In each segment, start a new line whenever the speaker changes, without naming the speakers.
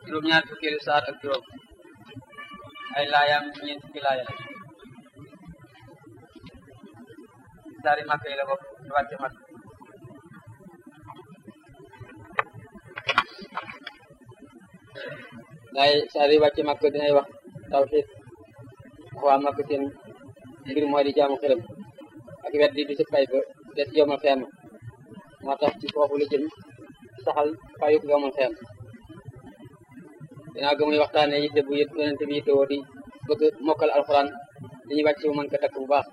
juróom-ñaar fukkeelu saar ak juróom ay laayaam ñeent fukki laaya la saari màkk yi la bokk ñu wàcce màkk laay saari wàcce màkk dinay wax tawxiid wax waa màkk seen mbir mooy di jaamu xërëm ak wet di bisu fay ba des yomal xeem moo tax ci foofu la jëm saxal fayuk yomal xeem dinaa gë muy waxtaane yitte bu yët yonente bi yitte woo di bëgg mokkal alxuraan li ñuy wàcc mu mën ko takk bu baax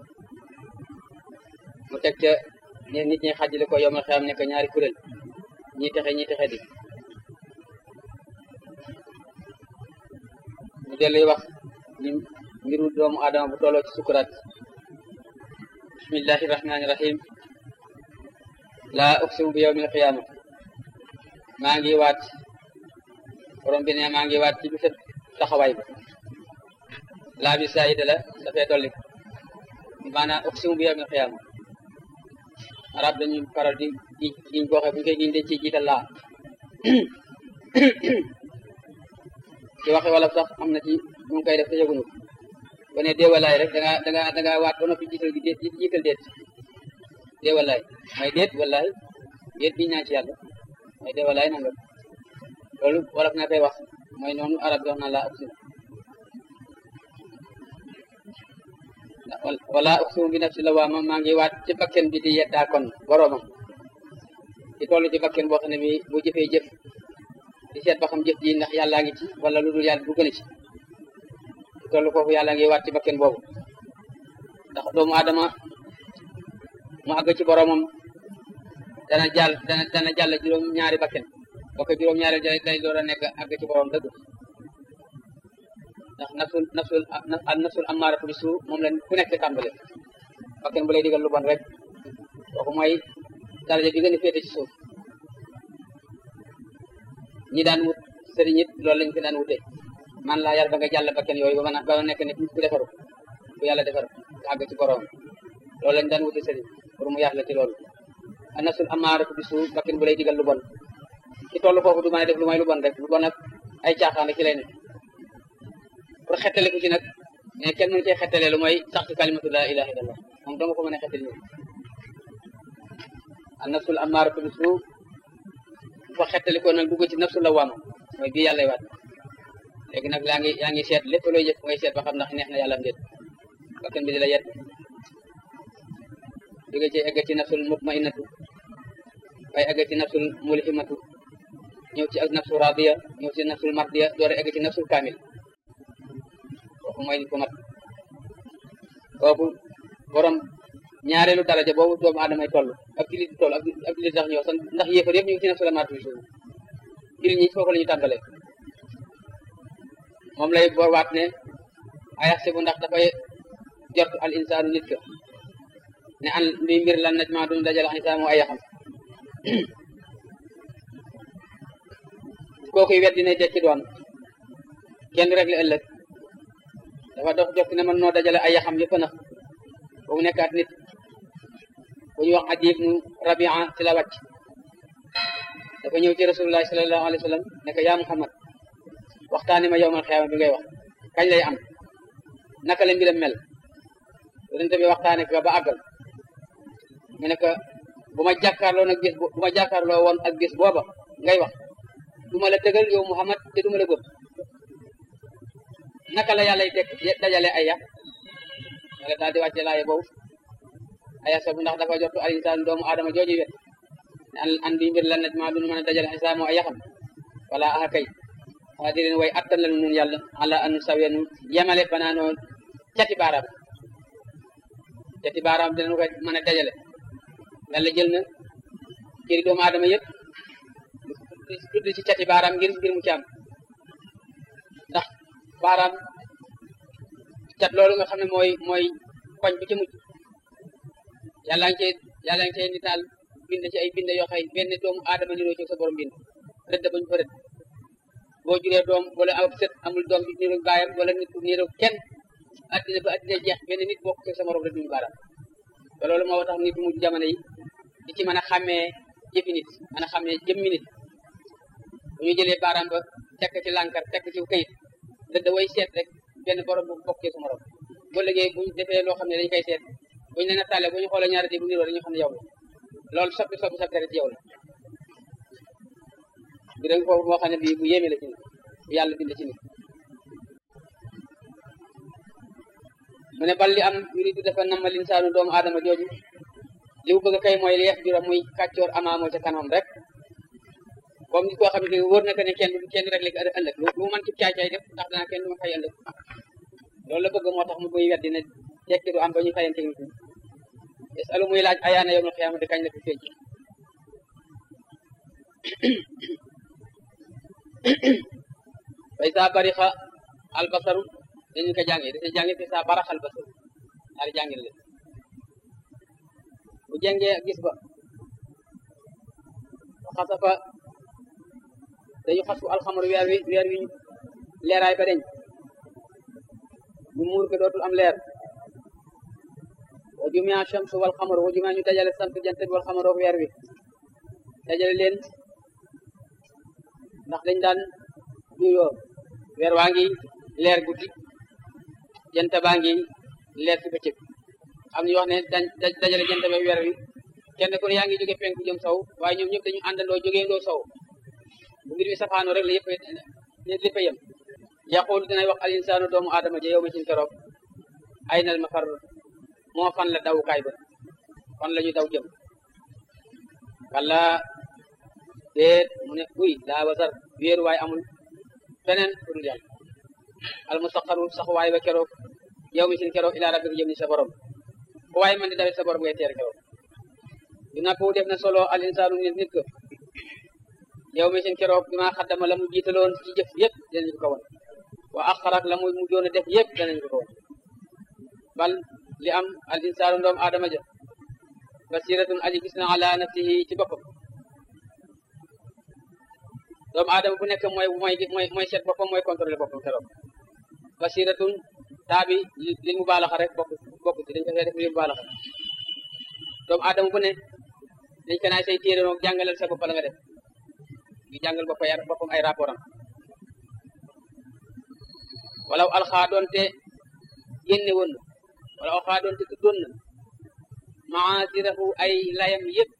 mu teg ca ne nit ñi xajale ko yomal xeem nekk ñaari kuréel ñi texe ñi texe di mu delluy wax ni mbiru doomu aadama bu tolloo ci sukuraat bismillahi rahmaani rahim laa uqsimu bi yawmil qiyaama maa ngi waat borom bi ne maa ngi waat ci bisu taxawaay ba laa bi saayida la dafay dolli maanaam uqsimu bi yawmil qiyaama arab dañuy faral di di giñ boo xam bu ñu koy giñ dañ ciy jiital laa ci waxe wala sax am na ci mu ngi koy def te yëgunu ba ne déewalaay rek danga danga danga waat ba noppi jiital gi déet jiital déet déewalaay may déet wallaay déet bi ñaan ci yàlla may déewalaay nangam loolu wolof na koy wax mooy noonu arab wax na laa uqsimu wala uqsimu bi nafsi lawaama maa ngi waat ci bakken bi di yeddaa kon boroomam di toll ci bakken boo xam ne bi bu jëfee jëf di seet ba xam jëf ji ndax yàllaa ngi ci wala lu dul yàlla du gën a ci di toll foofu yàlla ngi waat ci bakken boobu ndax doomu aadama mu àgg ci boroomam dana jàll dana dana jàll juróom ñaari bakken boo ko juróom ñaari day door a nekk àgg ci boroom dëgg ndax nafsul nafsul al nafsul ammaaratu bi suu moom la ku nekk tàmbale bakken bu lay digal lu bon rek kooku mooy daraja bi gën a féete ci suuf ñi daan wut sëriñ it loolu lañ ko daan wute man laa yar ba nga jàll bakken yooyu ba mën a ba nekk ne ku defaru ku yàlla defar nga àgg ci boroom loolu lañ daan wute sëriñ pour mu yar la ci loolu al nafsul ammaaratu bi suu bakken bu lay digal lu bon ci tollu foofu du mën a def lu may lu bon rek lu bon ak ay caaxaan rek ci lay ne pour xettale ku ci nag mais kenn mënu cee xettale lu mooy sax ci kalimatu la ilaha illallah moom doo nga ko mën a xettali ñu an nafsul ammaaratu bi suu bu fa xettali ko nag dugg ci nafsul lawaama mooy bii yàlla waat léegi nag yaa ngi yaa ngi seet lépp looy jëf ngay seet ba xam ndax neex na yàlla am déet bakkan bi di la yet jóge ci egg ci nafsul mutmainnatu waaye egg ci nafsul mulhimatu ñëw ci ak nafsul radiya ñëw ci nafsul mardiya door a egg ci nafsul kaamil kooku mooy nit ku mat kooku borom ñaareelu daraja boobu doomu aadamay toll ak jullit di toll ak jullit sax ñëw sax ndax yéefar yëpp ñu ngi ci nafsul amaatu bi suuf jullit ñi foofu la ñu tàmbalee moom lay bor waat ne ayax si bu ndax dafay jot al insaanu nit ka ne an luy mbir lan naj ma duñu dajal insaan ay yaxam kookuy wet dina tekki doon kenn rek la ëllëg dafa dox jokk ne man noo dajale ay yaxam yëpp na ba mu nekkaat nit bu ñu wax Adiy ibnu Rabia ci la wàcc dafa ñëw ci rasulullahi sallallahu alayhi wa sallam ne ko yaa Muhammad waxtaani ma yowmal xiyaama bi ngay wax kañ lay am naka la mbiram mel yonente bi waxtaane ko ba àggal mu ne ko bu ma jàkkaarloo nag bis bu ma jàkkaarloo woon ak bis booba ngay wax du ma la dëgal yow Muhammad te du ma la gëm naka la yàlla teg dajale ay yax wala daal di wàcce laaye boobu aya sabu ndax dafa jottu al insaan doomu aadama jooju wet an an di mbir lan naj maa duñu mën a dajale insaan moo ay yaxam wala aha kay waa di leen way attan lanu nun yàlla ala an sawe nu yemale banaanoo cati baaraam cati baaraam dinañ ko mën a dajale yàlla jël na cëri doomu aadama yëpp tudd ci cati baaraam ngir ngir mu ci am ndax baaraam cat loolu nga xam ne mooy mooy koñ bi ci mujj yàlla ngi cee yàlla ngi cee nitaal bind ci ay bind yoo xëy benn doomu aadama niroo ci sa borom bind rëdd bañu fa rëdd boo juree doom wala am sët amul doom bi niru baayam wala nit ku niru kenn addina ba addina jeex benn nit bokk ci sa morom rek duñu baaraam te loolu moo tax nit mujj jamono yi di ci mën a xàmmee jëfi nit mën a xàmmee jëmmi nit bu ñu jëlee baaraam ba tekk ci lànkar tekk ci këyit da da way seet rek benn borom bu bokkee su morom boo liggéey bu ñu defee loo xam ne dañ koy seet bu ñu leen nattaale bu ñu xoolee ñaari di bu niroo dañu xam ne yow la loolu soppi soppi sa deret yow la bi dañ foofu moo xam ne bii bu yéeme la ci nit bu yàlla bind ci nit mu ne bal li am yuridu dafa nama linsaanu doomu aadama jooju li mu bëgg kay mooy li yeex jura muy kàccoor amaamoo ca kanam rek comme nit koo xam ne wóor na que ne kenn kenn rek léegi ëllëg lu mu mën ci caay-caay def ndax danaa kenn du ma fay ëllëg loolu la bëgg moo tax mu muy weddi ne tekki du am ba ñu fayante nit ñi yasalu muy laaj ayaana yawmal qiyaamati kañ la fi feeñ fay saa barixa albasaru dañu ko jàngee dañu jàngee fi saa barax albasaru ñaari jàngin leen bu jàngee gis ba xasafa dañu xas fu alxamar weer wi weer wi leeraay ba deñ ñu muur ko dootul am leer wa jumia shamsu wal xamar wa jumia ñu dajale sant jant bi wal xamar ak weer wi dajale leen ndax dañ daan juyoo weer waa ngi leer guddi jant baa ngi leer ci bëccëg am na ñu wax ne dañ dajale jant ba weer wi kenn ku ne yaa ngi jóge penku jëm sow waaye ñoom ñëpp dañu àndandoo jógee ndoo sow bu mbir bi safaanoo rek la yëpp lépp a yem yaqul dinay wax al insaanu doomu aadama ja yow ma sin keroog ay nal ma far moo fan la dawukaay ba fan la ñu daw jëm wala déet mu ne uy daa wasar wéeru waay amul feneen fu dul yàlla al mustaqaru sax waay ba keroog yow mi sin keroog ila rabbika jëm ni sa borom fu waay man di dawet sa borom ngay teer keroog dina po def na solo al insaanu nit nit ko yow mi sin keroog bi maa xaddama la mu jiitaloon ci jëf yëpp dinañu ko won wa axarak la mu mujjoon a def yëpp danañu ko won bal li am al insaanu ndoom aadama ja basiratun aji gis na ala nafsihi ci boppam doomu aadama bu nekk mooy mooy mooy mooy seet boppam mooy contrôler boppam keroog basiratun taa bi li mu baalaxa rek bokk bokk ci dañ ko fee def li mu baalaxa doomu aadama bu ne dañ ko naay say téere noog jàngalal sa bopp la nga def di jàngal bopp ay boppam ay rapport am wala alxaa doonte génne woon na wala alxaa doonte tuddoon na maasirahu ay layam yëpp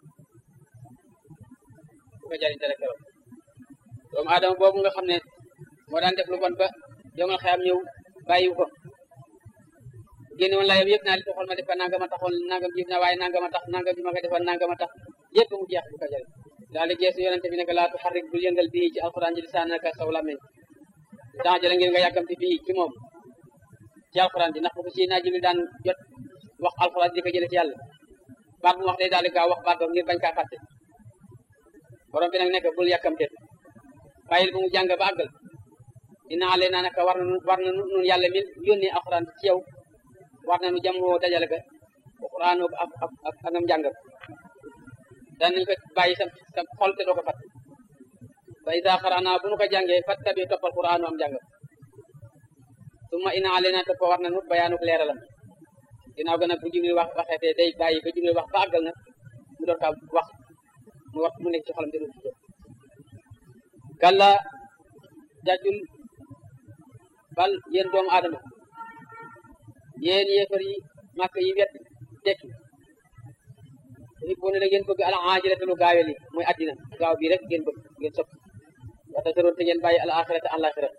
bu ko jariñ dara keroog doomu aadama boobu nga xam ne moo daan def lu bon ba yomal xeyam ñëw bàyyiwu ko génne woon layam yëpp naa li taxoon ma def ko nangama taxoon nangam jiif na waaye nangama tax nangam bi ma ko defoon nangama tax yëpp mu jeex bu ko jariñ daal di geesu yonente bi ne ko laa tuxarrik bul yëngal bii ci alquran ji lisaanaka saw làmmiñ temps jëla ngeen nga yàkkamti bii ci moom ci alquran ji ndax bu ko si naa jibril daan jot wax alquran di ko jële ci yàlla baat bu wax day daal di gaaw wax baat boobu ngir bañ kaa fàtte borom bi nag nekk bul yàkkamte bàyyil bu mu jàng ba àggal dina ale naa naka war na war na nun yàlla min yónnee alquran ci yow war na nu jamoo dajale ka alquran ak ak ak angam jàngam danañ ko bàyyi sa sa xol te doo ko fat fa ida xarana bu nu ko jàngee fat tabi toppal qur'aanu am jàngam summa ina alena toppa war na nu bayaanuk leeralam ginnaaw ga nag bu jibril wax waxeetee day bàyyi ba jibril wax ba àggal nag mu door kaa wax mu wax mu nekk ci xolam te du ci kalla jàjjul bal yéen doomu aadama yéen yéefar yi màkk yi wet tekki i bo ne da ngeen bëgg al ajilata lu gaawe li mooy addina gaaw bii rek ngeen bëgg ngeen sopp wata soroon te ngeen bàyyi al axirata alaxira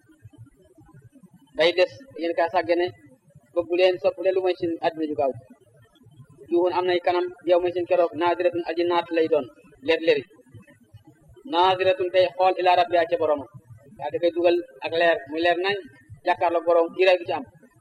day des ngeen kaa sàggane bëggu leen sopp leen lu mooy seen addina ju gaaw juhun am nay kanam yow mooy seen keroog naadiratun aji naat lay doon leer leri naadiratun tey xool ila rabbiha ca borom yaa da koy dugal ak leer muy leer nañ jàkkaarloog borom kiiraay du ci am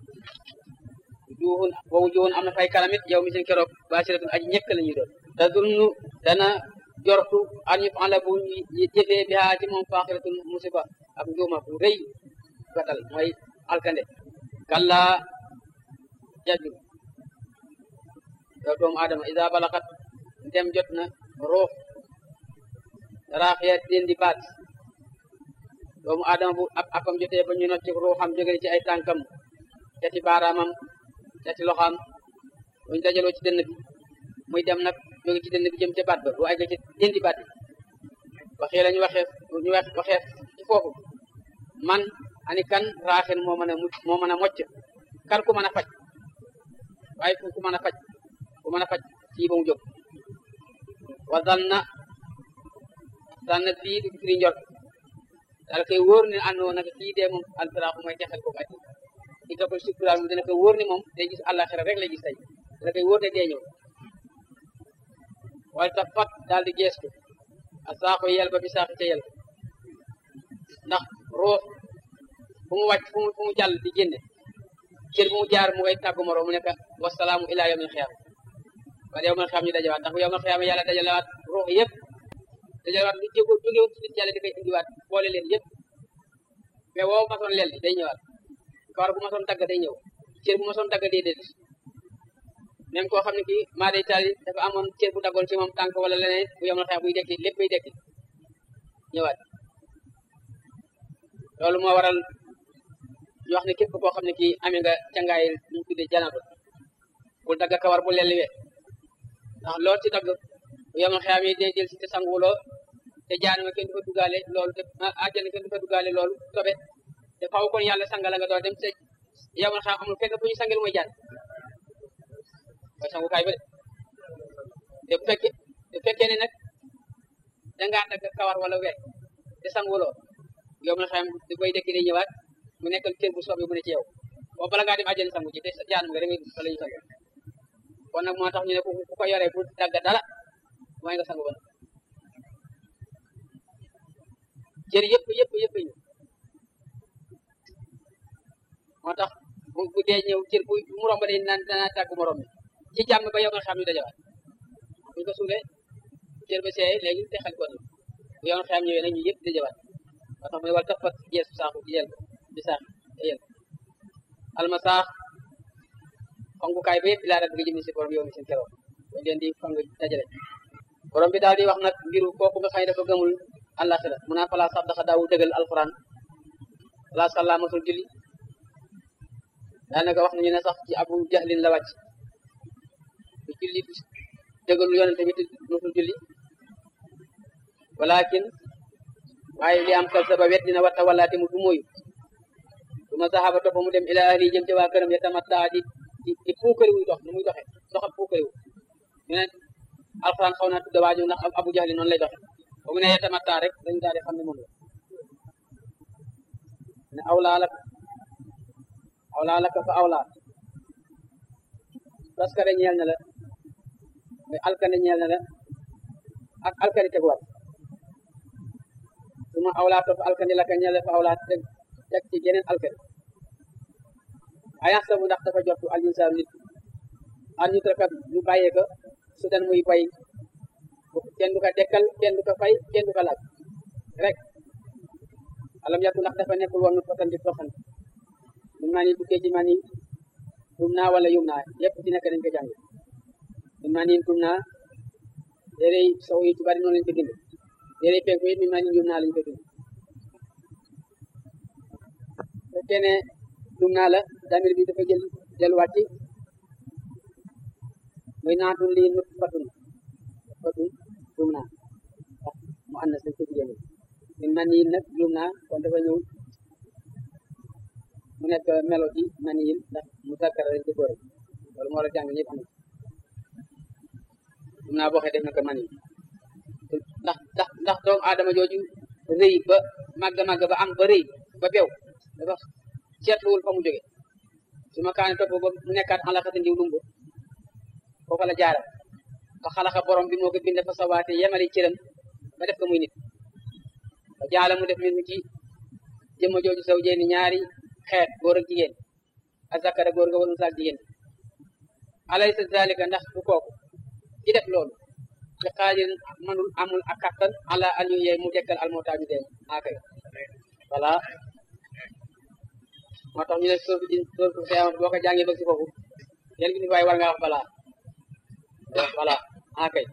juhun boobu juhun am na fay kanamit yow mi seen keroog basiratun aji ñekk la ñuy doon te dunnu dana jortu an ñu ala bu jëfee bi haa ci moom faaxiratun musiba ak njuuma bu rëy gatal mooy alkande kalla jaju yow doomu adama isa balaxat ndem jot na ruux raaxiya den di baat doomu adama bu ab apam jotee ba ñu not ci ruuxam jóge ci ay tànkam cati baaraamam cati loxaam buñu dajaloo ci dënn bi muy dem nag jóge ci dënn bi jëm ca baat ba bu egg ci dindi baat bi waxee la ñu waxee ñu wax waxee ci foofu man ani kan raaxen moo mën a mucc moo mën a mocc kan ku mën a faj waaye ku ku mën a faj ku mën a faj kii ba mu jóg wa zanna zanna bii di firi njort daal koy wóor ne àndoo nag kii dee moom alfiraaxu mooy texal ko ati di nga koy sukkuraal mu dina ko wóor ne moom day gis àllaaxira rek lay gis tey dina koy wóor ne dee ñëw wala ta fat daal di geestu a saako yel ba bi saako ca yel ndax ruux fu mu wàcc fu mu fu mu jàll di génne cër bu mu jaar mu ngay tàggu moroom mu nekk wasalaamu ilaa yawmil xiyaam wala yawmil xiyaam ñu dajawaat ndax bu yawmil xiyaam yàlla dajalewaat ruux yëpp dajalewaat lu jóge jógewoon ci nit yàlla di koy indiwaat boole leen yëpp mais woo masoon leel day ñëwaat kawar bu masoon dagg day ñëw cër bu masoon dagg day déet même koo xam ne kii maa day taal dafa amoon cër bu daggoon ci moom tànk wala leneen bu yawmil xiyaam buy dekki lépp bay dekki ñëwaat loolu moo waral ñu wax ne képp koo xam ne kii amee nga cangaay ñu tuddee janaba bul dagg kawar bu lelliwee ndax loolu ci dagg bu yemal xeyaam yi day del si te sanguloo te jaanama kenn du fa duggaale loolu te àjjana kenn du fa duggaale loolu tobe te faw kon yàlla sangala nga doon dem te yemal xeyaam amul fekk fu ñu sangel mooy jaan mooy sangukaay ba de te bu fekkee bu fekkee ne nag dangaa dagg kawar wala we te sanguloo yemal xeyaam di koy dekki day ñëwaat mu nekkal cër bu soobee bu ne ci yow boo bala ngaa dem àjjana sangu ci te jaanam nga da ngay fa la ñu sangu kon nag moo tax ñu ne ku ko yoree bu dagg dara mooy nga sangu ba cër yëpp yëpp yëpp ñu moo tax bu bu dee ñëw cër bu mu romb day naan dana tàggu morom mi ci jàmm ba yow nga xam ñu dajawaat buñ ko suulee cër ba seey léegi te xel ko ni bu yow nga xam ñëwee nag ñu yëpp dajawaat moo tax mu ne wal tafat gees saaxu ci yel bi saax yel almasaax fangukaay ba yëpp laa rek nga jëm si borom yow mi seen keroog dañ leen di fang dajale borom bi daal di wax nag mbiru kooku nga xam ne dafa gëmul àllaaxira mu naa falaa sax daxa daawu dëggal alquran falaa sàllaa masul julli daanaka wax nañu ne sax ci abu jahlin la wàcc bu julli dëggalu yonente bi masul julli walakin waaye li am kal saba wet dina watta wallaate mu du mooyu du ma saxaaba topp mu dem ila ahli jëm ci waa këram ya tamatta di di di puukari wuy dox nu muy doxe doxam puukari wu ñu ne alxuraan xaw naa tudda waaju ndax abu jahli noonu lay doxe ba mu ne ya tamatta rek dañu daal di xam ne moom la ne awlaa laka awlaa laka fa awlaa parce que ñeel na la mais alkane ñeel na la ak alkane teguwaat su ma awlaa topp alkane laka ñeel la fa awlaa teg teg ci geneen alkane ayan sabu ndax dafa jottu al insaan nit an ñu trakat ñu bàyyee ko su dan muy bay kenn du ko dekkal kenn du ko fay kenn du ko laaj rek alam yàggu ndax dafa nekkul woon nut fatan di toxan min maa ni tukkee ci maa ni tum naa wala yum naa yëpp ci nekk dañ ko jàng min maa ni tum naa téere sow yi ci bari noonu lañ ko bind téere penku yi min maa ni yum naa lañ ko bind fekkee ne tum naa la damir bi dafa jël delluwaat ci muy naatun lii nut fatun fatun tum naa wax mu ànd sa ci jigéen min man yi nag yum naa kon dafa ñëw mu nekk melo ci man yi ndax mu sakkara lañ ko góore loolu moo la jàng ñëpp am yum naa boo xee def na ko man yi ndax ndax ndax doomu aadama jooju rëy ba màgg màgg ba am ba rëy ba bew dafa seetluwul fa mu jóge su ma kaane topp ba mu nekkaat alaxati ndiw lumbu foofa la jaara ba xalaxa borom bi moo ko bind fa sawaate yemali cëram ba def ko muy nit ba jaala mu def min ci jëmma jooju saw jeeni ñaari xeet góor ak jigéen a zakara góor ga walun saak jigéen alaysa zalika ndax du kooku ci def loolu ci xaajirin manul amul ak kattan ala an yu yee mu dekkal almootaa ñu dee akay voilà moo tax ñu ne soofu din soofu xiyama boo ko jàngee ba si foofu yéen gi ni waaye war nga wax balaa wax balaa akay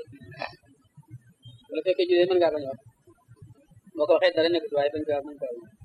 wala fekkee julee mën ngaa bañ a wax boo ko waxee dara nekkut waaye bañ ko mën ko